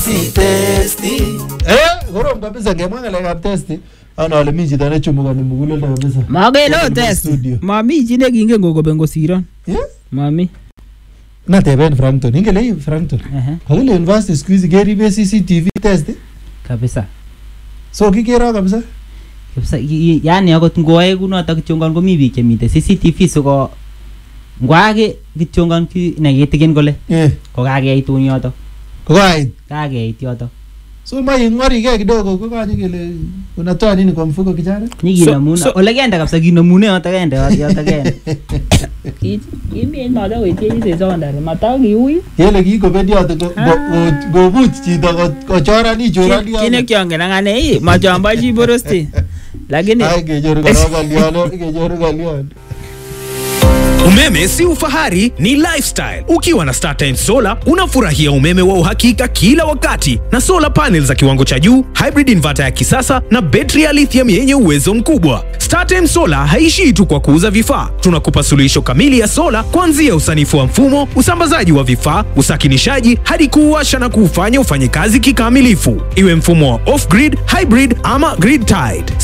si testi Eh, korom kabisa ngemwa ngalekab testi ana ale mi chito nechumukani muguleldo kabisa Makele Kobun ot test. studio. Mami chi nekingen kokoben kosiron. Eh? Mami. nateben frankton ingele ii frankton Ehe. kakile university siku hizi keribe cctv test Kabisa. so kikero kabisa Kabisa y- y- yani akot ngoae kunotok kityongon komi biik chemite CCTV siko ngwake kityongon ki nekitikin kole Eh, kokakeit un yotok. kokait Kakeit yotok. so ma ing'warigei kidogo kokanye kele unatoa nini kwa mfuko kijana Nyikinamun so- ole kende kabisa kinemune yotok kende yotok kende. Kimi notok koitiechi sesondari matakiui. kele kikobendi yoto ko- Ah. ko- ko- kobuch chito ko- kochorani chorani Kit nekiongen akane ii machombo chi borosti. Lakini ai kenyoru korok ng'olyon kenyoru ng'olyon Umeme si ufahari, ni lifestyle. Ukiwa na StarTimes Solar unafurahia umeme wa uhakika kila wakati na solar panels za kiwango cha juu, hybrid inverter ya kisasa na betri ya lithium yenye uwezo mkubwa. StarTimes Solar haishii tu kwa kuuza vifaa, tunakupa suluhisho kamili ya sola kuanzia usanifu wa mfumo, usambazaji wa vifaa, usakinishaji hadi kuuasha na kuufanya ufanye kazi kikamilifu, iwe mfumo wa off-grid, hybrid ama grid tied.